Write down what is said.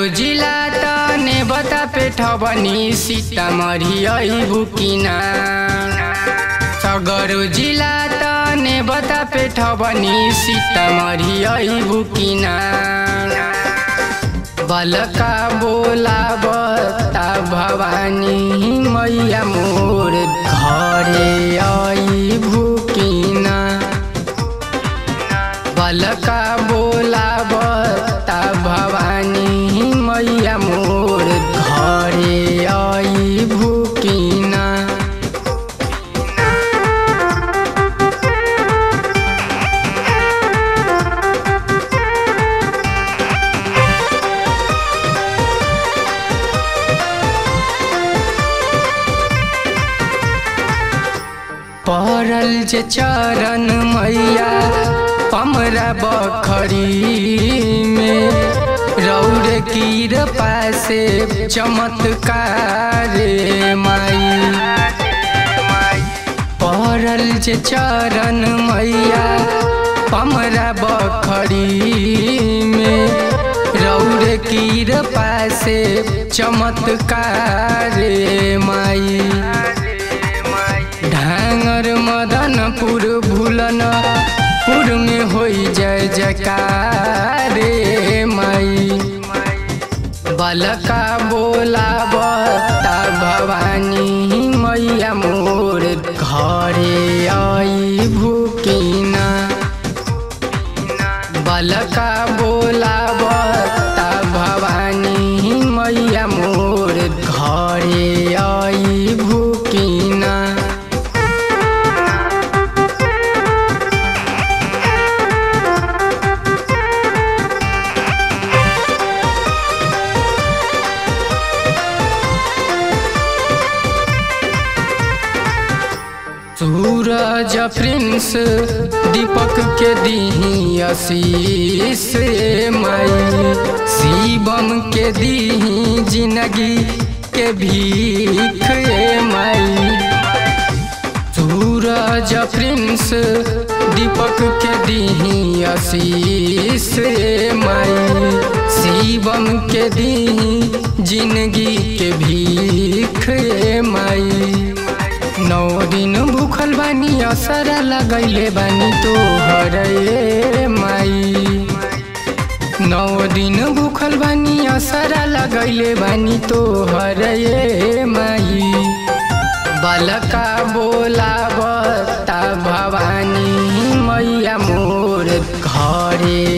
जिला तने बता पेठबनी सीतामढ़ी अइबु किना सगरो जिला तने बता पेठबनी सीतामढ़ी अइबु किना बलका बोला बता भवानी मैया मोर घरे अइबु किना बलका बोला बता भवानी मैया मोर घरे अइबु किना पड़ल जे चरण मैया पमरा बखरी में रौर कीर पासे चमत्कार माई पड़ल जे चरण मैया पमरा बखरी में रौर कीर पासे चमत्कार माई ढांगर मदनपुर भूलन पुर में होई जय जयकार रे माई बलका बोला बता भवानी मैया मोर घरे आई भूकिना बलका बोला बता भवानी मैया मोर घरे आई भूकिना सूरज प्रिंस दीपक के दीही आशीष माई शिवम के दीही जिंदगी के भीख माई सूरज प्रिंस दीपक के दीही आशीष माई शिवम के दीही जिंदगी के भीख माई नौ दिन भूखल बानी असर लगैले बानी तोहर ए माई नौ दिन भूखल बानी असर लगैले बानी तोहर ए माई बलका बोला बता भवानी मैया मोर घरे